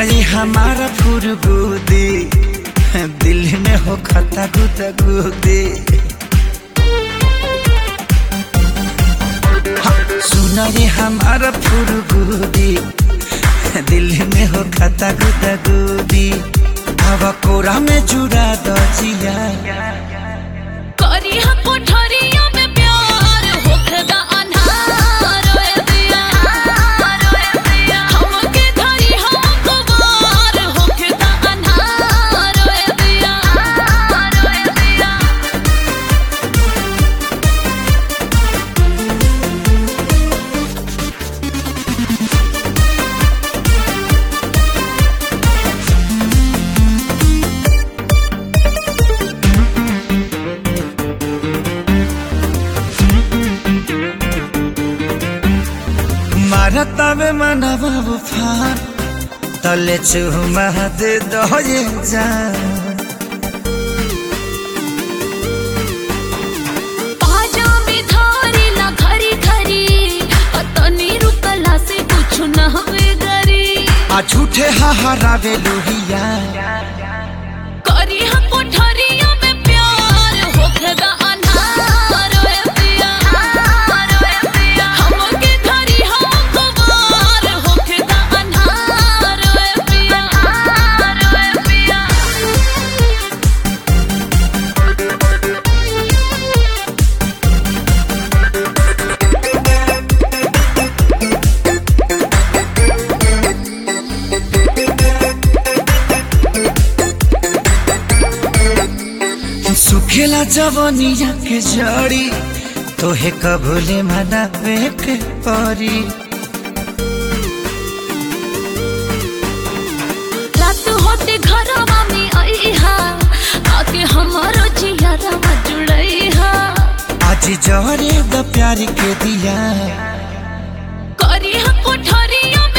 ये हमारा फुरगुदी दिल में हो खता गुदा गुदी सुना ये हमारा फुरगुदी दिल में हो खता गुदा गुदी हवा कोरा में जुड़ा दजिया करी हा कोठरिया में प्यार होखदा अन्हार रोए दिया रोए दिया हमके धरी हा कुवार होखदा अन्हार रोए दिया रोए दिया मारता में मनवा उफान तले चुमा दे दो ये जान पाजा में धारी ला घरी घरी अतनी रुकला से कुछ न हवे गरी आ झूठे हाहारावे लोहिया करी हा कोठरिया में प्यार होखदा अन्हार रोए दिया रोए दिया हमके धरी हा कुवार होखदा अन्हार रोए दिया रोए दिया सुखेला जवनिया के जड़ी तोहे कबूले मनावे के परी रात होते घरवा में आईहा आके हमारो जियारा जुड़ईहा आज जहरे द प्यार के दिया करी हा कोठरिया